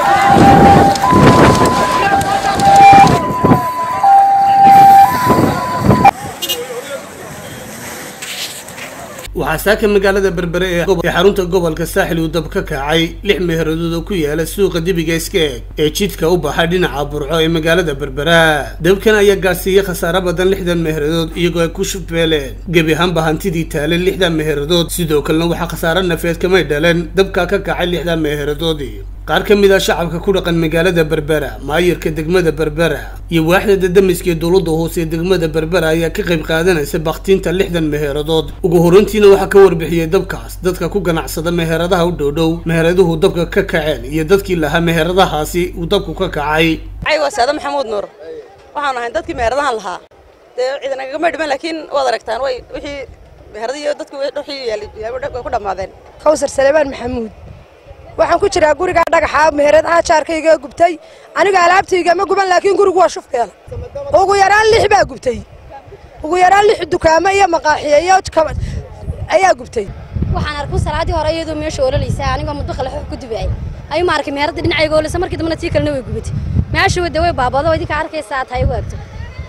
waxaa saaka magaalada berbere ee xarunta gobolka saaxil uu dab ka kacay lix meheeradood oo ku yaala suuqa dibiga iska eg ee jidka u baxa dhinaca burco ee magaalada berbera dabkan ayaa gaadhsiiyey khasaare badan lixdan meherradood iyagoo ay ku shubbeeleen gebi ahaanba hantidii taaleen lixdan meherradood sidoo kalena waxaa khasaare nafeed kamay dhaleen dabkaa ka kacay lixdan meherradoodii qaar ka mid ah shacabka ku dhaqan magaalada berbera maayirka degmada berbera iyo waaxda dadamiska ee dowladda hoose ee degmada berbera ayaa ka qayb qaadanaysa baktiinta lixdan meherradood ugu horeyntiina waxaa ka warbixiyey dabkaas dadka ku ganacsada meheradaha u dhowdhow meheraduhu dabka ka kaceen iyo dadkii lahaa meheradahaasi uu dabku ka kacay waa saada maxamuud nuur waxaanu ahayn dadkii meheradahan lahaa dee ciidanagama dhiman laakiin waad aragtaan way wixii meheradiyo dadku wixii yaali way ku dhammaadeen kawsar salebaan maxamuud waxaan ku jiraa gurigaa dhagaxa meheradaha jaarkayga gubtay aniga alaabtayga ma guban laakiin gurigu waa shufkeela ugu yaraan lix baa gubtay ugu yaraan lix dukaamo iyo maqaaxiya iyo ayaa gubtay waxaan arkay salaadii hore iyadoo meesha ololaysa anigoo mudbaqa laxoox ku dubaay ayuu ma arkay meherada dhinacayga oleysa markii dambana tii kalena way gubatay meesha wada way baabado idinka arkaysaa tahay u agto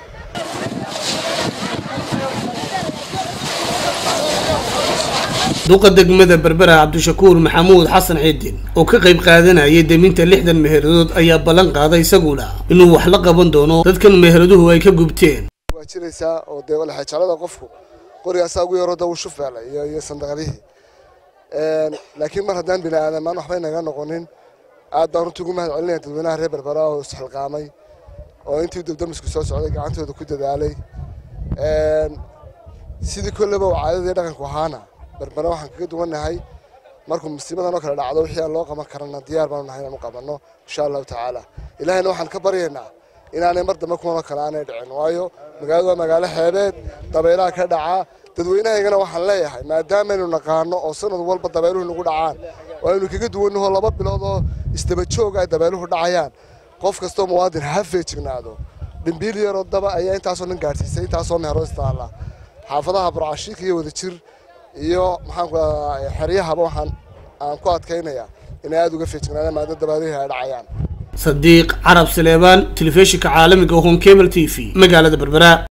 duqa degmada berbera cabdishakuur maxamuud xasan ciidin oo ka qayb qaadanayay deminta lixdan meheradood ayaa ballan qaaday isaguna inuu wax la qaban doono dadkan meheraduhu ay ka gubteen waa jiraysaa oo dee laxajaalada qofku qorigaasaa ugu yaroo da uu shufeelay iyo iyo sandaqadihii laakiin mar haddaan bini aadamaan waxbay naga noqonin aad baan runtii ugu mahad celinaya dadweynaha reer berbera oo isxilqaamay oo intii dabdamisku soo socday gacantooda ku dadaalay sidii kolleba oo caadadii dhaqanku ahaana berbera waxaan kaga duwannahay markuu musiibadan oo kale dhacdo wixii aan loo qaban karana diyaar baanu nahay inaan u qabanno insha allahu tacaala ilaahayna waxaan ka baryaynaa inaanay mar dambe kuwanoo kale aanay dhicin waayo magaaladu waa magaalo xeebeed dabaylaha ka dhacaa dadweynahaygana waxaan leeyahay maadaamaynu naqaano oo sanad walba dabayluhu nagu dhacaan oo aynu kaga duwannaho laba bilood oo isdaba joog ay dabayluhu dhacayaan qof kastoo muwaadin ha feejignaado dhimbiil yaroo daba ayaa intaasoo dhan gaadhsiisay intaasoo meheroo istaalla xaafadaha burcashiika iyo wadajir iyo maxaanku xeryahaba waxaan aan ku adkaynayaa inay aada uga feejignaadaan maada dabayluhu ay dhacayaan sadiiq carab saleebaan telefishinka caalamiga home cable t v magaalada berbera